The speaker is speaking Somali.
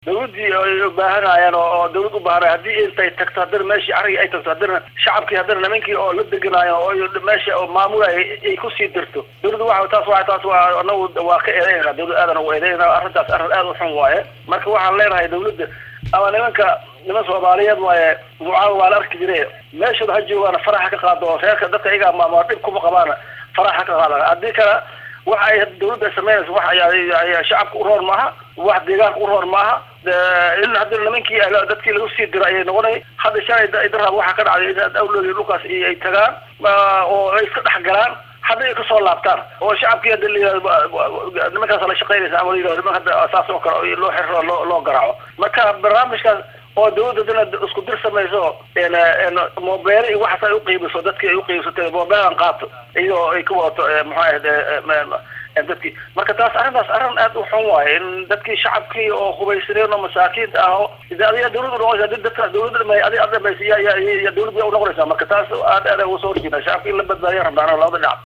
dawladdii ay ubaahanayaan oo dawlad ubaahanay haddii intay tagto haddana meeshii arigii ay tagto haddana shacabkii haddana nimankii oo la deganaayo oo meesha oo maamulay ay kusii dirto dawladda waa taas waa taas waa anagu waa ka eedeynaa dawlad aadan ugu eedeynaa arrintaas arrin aad u xun waaye marka waxaan leenahay dawladda ama nimanka niman soomaaliyeed waaye mucaawa waa la arki jire meeshooda ha joogaana faraxa ka qaado oo reerka dadka iyagaa maamula dhib kuma qabaana faraxa ka qaada haddii kale waxa ay dawladda ay samaynaysa wax shacabka u roon maaha wax deegaanka u roon maaha in haddii nimankii dadkii lagu sii diro ayay noqonay hadda shalay daraab waxaa ka dhacday in awloogi dhulkaas ay tagaan oo ay iska dhex galaan hadda ay kasoo laabtaan oo shacabkii hadda la nimankaas la shaqaynaysa ama la niman hadda saas oo kale loo xiro loo loo garaaco marka barnaamijkaas oo dawladda dina isku dir samayso mobeele iyo waxaas ay uqiibiso dadkii ay uqiibsatay mobeelan qaato iyadoo ay ka wadato muxuu ahayd dadkii marka taas arrintaas arrin aad u xun waaye in dadkii shacabkii oo hubaysaneen oo masaakiinta ah oo adiga dawladda noqonaysa adi dadka dawladda dhamay adi ad dhamaysa ya ya ya dawladda unoqonaysaa marka taas aad aad uga soo horjeeda shacabka in la badbaadiya rabnaan labada dhinac